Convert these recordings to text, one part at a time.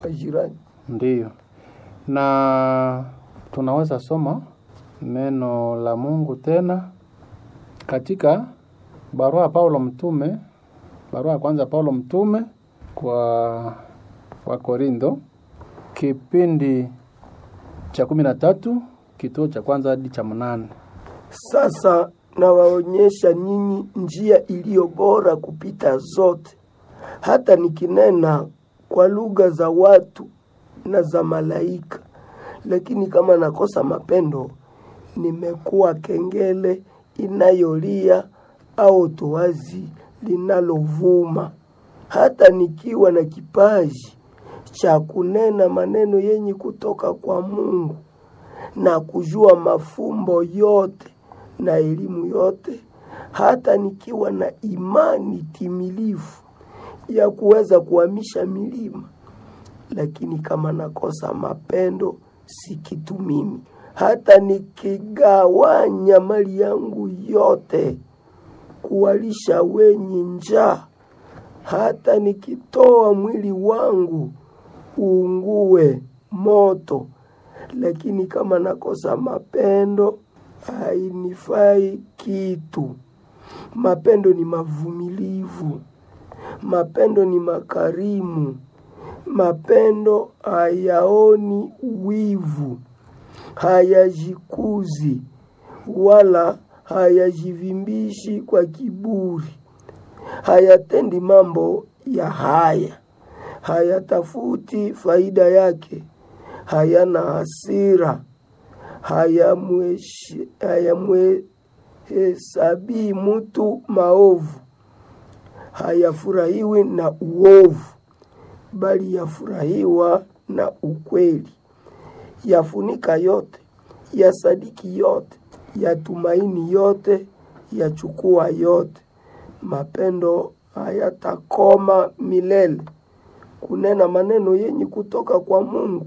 jirani. Ndiyo, na tunaweza soma neno la Mungu tena katika barua ya Paulo mtume, barua ya kwanza ya Paulo mtume kwa wa Korintho, kipindi cha kumi na tatu kituo cha kwanza hadi cha mnane. Sasa nawaonyesha nyinyi njia iliyo bora kupita zote, hata nikinena kwa lugha za watu na za malaika, lakini kama nakosa mapendo, nimekuwa kengele inayolia au toazi linalovuma. Hata nikiwa na kipaji cha kunena maneno yenye kutoka kwa Mungu na kujua mafumbo yote na elimu yote, hata nikiwa na imani timilifu ya kuweza kuhamisha milima, lakini kama nakosa mapendo, si kitu mimi. Hata nikigawanya mali yangu yote kuwalisha wenye njaa, hata nikitoa mwili wangu uungue moto, lakini kama nakosa mapendo hainifai kitu. Mapendo ni mavumilivu, mapendo ni makarimu, mapendo hayaoni wivu, hayajikuzi wala hayajivimbishi kwa kiburi, hayatendi mambo ya haya, hayatafuti faida yake, hayana hasira, hayamweshi- hayamhesabii mtu maovu, hayafurahiwi na uovu, bali yafurahiwa na ukweli. Yafunika yote, yasadiki yote, yatumaini yote, yachukua yote. Mapendo hayatakoma milele. Kunena maneno yenye kutoka kwa Mungu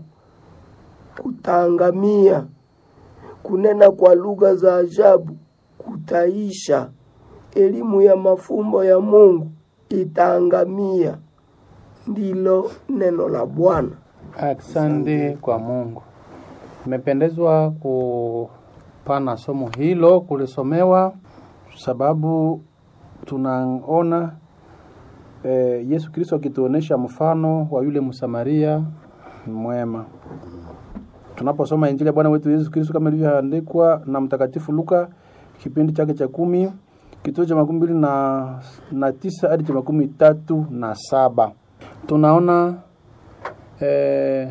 kutaangamia. Kunena kwa lugha za ajabu kutaisha. Elimu ya mafumbo ya Mungu itaangamia. Ndilo neno la Bwana. Asante kwa Mungu. Nimependezwa kupana somo hilo kulisomewa, sababu tunaona eh, Yesu Kristo akituonesha mfano wa yule Msamaria mwema. Tunaposoma Injili ya Bwana wetu Yesu Kristo kama ilivyoandikwa na Mtakatifu Luka kipindi chake cha kumi kituo cha makumi mbili na, na tisa hadi cha makumi tatu na saba tunaona eh,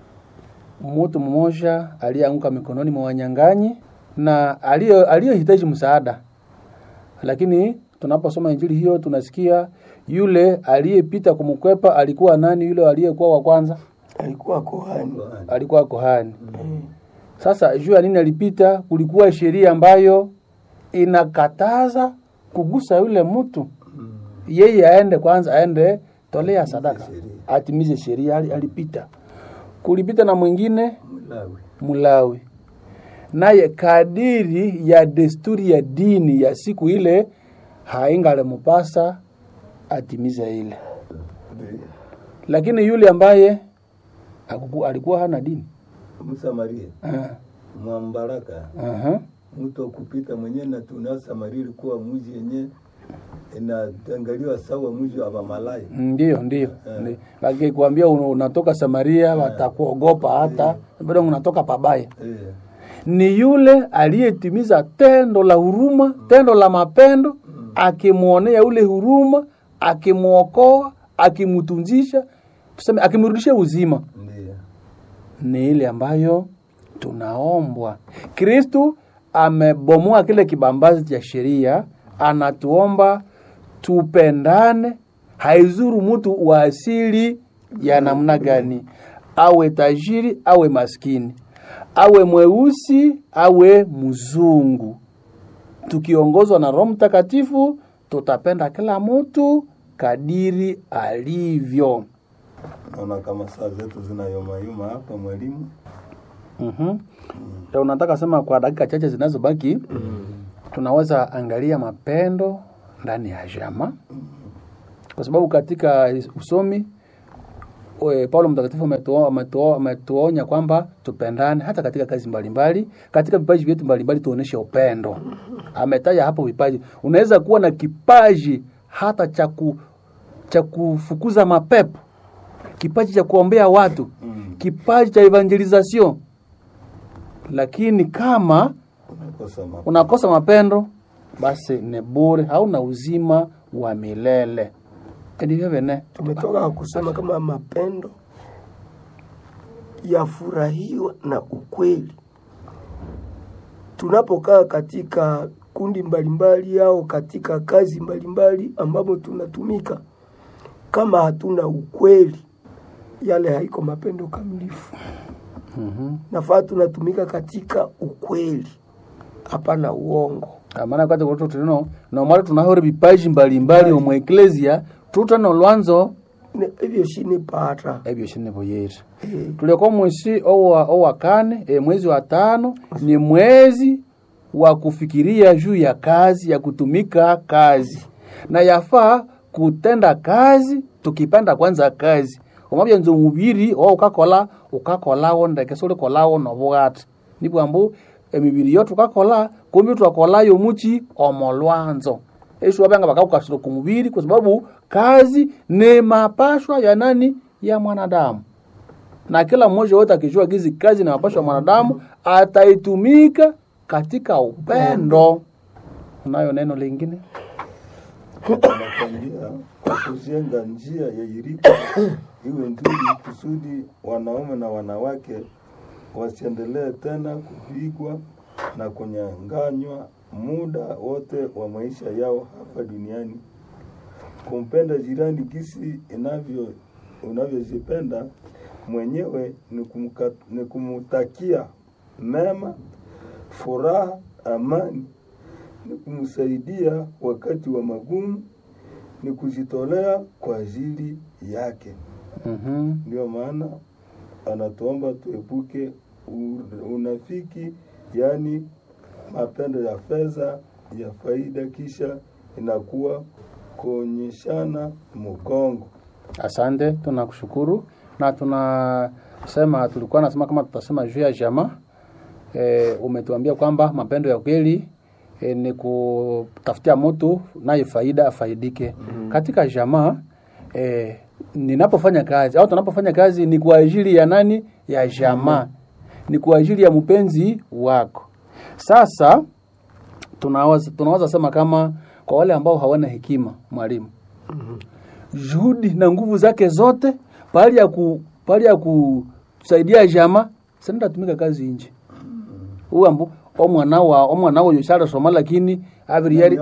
mtu mmoja aliyeanguka mikononi mwa wanyang'anyi na aliyo- aliyohitaji msaada, lakini tunaposoma injili hiyo tunasikia yule aliyepita kumkwepa alikuwa nani? Yule aliyekuwa wa kwanza Alikuwa kohani. alikuwa kohani. Sasa juu ya nini alipita? Kulikuwa sheria ambayo inakataza kugusa yule mtu, yeye aende kwanza, aende tolea sadaka, atimize sheria. Ali- Alipita, kulipita na mwingine Mulawi, naye kadiri ya desturi ya dini ya siku ile haingalemupasa atimize ile, lakini yule ambaye hakuku- alikuwa hana dini Msamaria Ah, mwambaraka aha. mtu akupita mwenyewe na tuna Samaria ilikuwa mji yenye inaangaliwa sawa mji wa Malaya. Ndiyo, ndiyo. Ndi- Wakikwambia un- unatoka Samaria watakuogopa hata bado unatoka pabaya. Eh, Ni yule aliyetimiza tendo la huruma, tendo la mapendo, akimwonea ule huruma, akimwokoa, akimtunzisha, tuseme akimrudishia uzima. ndiyo. Ni ile ambayo tunaombwa. Kristu amebomoa kile kibambazi cha sheria, anatuomba tupendane, haizuru mtu wa asili ya namna gani, awe tajiri awe maskini, awe mweusi awe mzungu. Tukiongozwa na Roho Mtakatifu, tutapenda kila mtu kadiri alivyo. Naona kama saa zetu zinayomayuma hapa mwalimu. Mhm. Ya unataka sema kwa dakika chache zinazobaki tunaweza angalia mapendo ndani ya jama, kwa sababu katika usomi we, Paulo mtakatifu ametuo- ametuo- ametuonya kwamba tupendane hata katika kazi mbalimbali, katika vipaji vyetu mbalimbali tuoneshe upendo. Ametaja hapo vipaji, unaweza kuwa na kipaji hata cha ku cha kufukuza mapepo, kipaji cha kuombea watu, kipaji cha evangelization, lakini kama unakosa ma- unakosa mapendo basi ni bure, hauna uzima wa milele. Ndivyo vene tumetoka kusema kama mapendo yafurahiwa na ukweli. Tunapokaa katika kundi mbalimbali au katika kazi mbalimbali ambapo tunatumika, kama hatuna ukweli, yale haiko mapendo kamilifu. Nafaa tunatumika katika ukweli, hapana uongo. amana kwate kuti tulino nomwali tunahore vipaji mbalimbali omwe eklesia tutano lwanzo Ne- Hivyo shini pata ebyo shinivo yetu eh, tuliko mwezi owa, owa kane e, mwezi wa tano ni mwezi wa kufikiria juu ya kazi ya kutumika kazi na yafaa kutenda kazi tukipenda kwanza kazi omabya nze omubiri owa ukakola ukakolawo ndeke sulikolawo nobugati nibwambu emibiri yo tukakola kumbi twakolayo muchi omolwanzo eshu wabanga bakakukasira ku mubiri kwa sababu kazi ni mapashwa ya nani ya mwanadamu na kila mmoja wote akijua gizi kazi na mapasho ya mwanadamu ataitumika katika upendo. Unayo neno lingine? anakwambia kwa kujenga njia ya irika iwe nzuri kusudi wanaume na wanawake wasiendelee tena kupigwa na kunyang'anywa muda wote wa maisha yao hapa duniani. Kumpenda jirani gisi inavyo unavyojipenda mwenyewe ni, kumka, ni kumutakia mema, furaha, amani ni kumsaidia wakati wa magumu, ni kujitolea kwa ajili yake. Mhm. Ndio maana anatuomba tuepuke u- unafiki, yaani mapendo ya fedha ya faida, kisha inakuwa kuonyeshana mgongo. Asante, tunakushukuru na tunasema, tulikuwa nasema kama tutasema juu ya jamaa e, umetuambia kwamba mapendo ya kweli e, ni kutafutia mtu naye faida afaidike katika jamaa. E, ninapofanya kazi au tunapofanya kazi ni kwa ajili ya nani? Ya jamaa, ni kwa ajili ya mpenzi wako. Sasa tunaweza tunaweza sema kama kwa wale ambao hawana hekima, mwalimu juhudi na nguvu zake zote pahali ya ku pahali ya kusaidia jama senda tumika kazi nje uambu omwana wa omwana oyo shala soma lakini abiri yari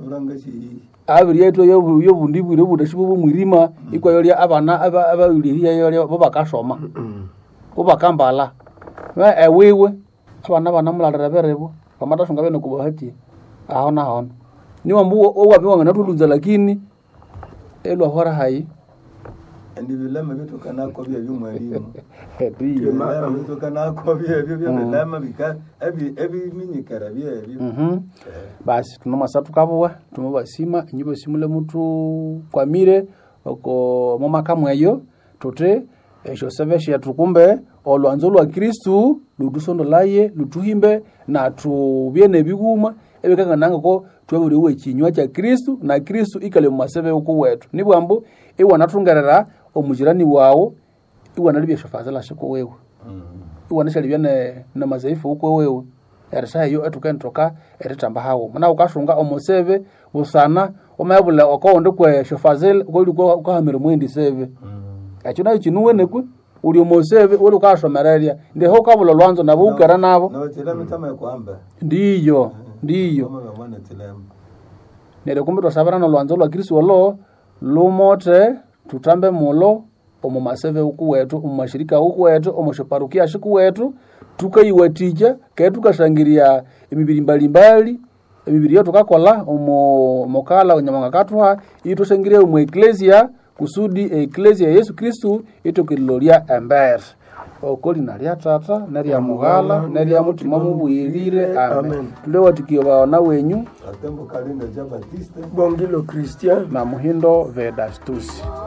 abiri yetu yo yo bundi bwire budashibo bumwirima iko yori abana aba abawiliria yori bo bakasoma bo bakambala we ewiwe abana bana mulalira berebo kamata shunga bene kubahati ahona ahona ni wambu owapi wangana tulunza lakini elwa hora hai ndi vilema vitokanako vya vyumwalimu ndiyo vilema vitokanako vyevyo vya vilema vika evi- eviminyikara vyevyo Mhm. basi tunomasa tukavuwa tumavasima inyivo simule mutu kwamire oko momaka mweyo tuti esho seveshe tukumbe olwanzo lwa kristu lutusondolaye lutuhimbe na tuvye nebiguma ebikanganangako tweburiwe chinywa cha kristu na kristu ikale mumaseve uku wetu nibwambu iwanatungerera omujirani wawu iwanalibye shiko wewe iwanishalibya ne na mazaifu uko wewe erisayo etukentoka eritamba hawo muna ukashunga omoseve busana omayabula okowonde kwe shofazil koli ukahamira mwendi seve ekyo nayo kinuwenekwe uli omoseve uli ukashomererya ndiho ukabula lwanzo nabo ukera nabo notilema tama ekwamba ndiyo ndiyo kama vamwana tilema neryo kumbi twasabira nolwanzo lwa kristu olo lumote tutambe mulo omu maseve uku wetu omu mashirika uku wetu omu shiparukia shiku wetu tukaiwatikya kee tukashangiria emibiri mbalimbali emibiri yo tukakola omu mukala onyamanga katuha itwashangiria omu eklesia kusudi eklesia ya yesu kristu itokililolya embere oko lina lya tata nerya mughala nerya mutima mubwirire amen Amen. tulewatikio baona wenyu atembo kalinda ja batiste Bongilo Christian na muhindo vedastusi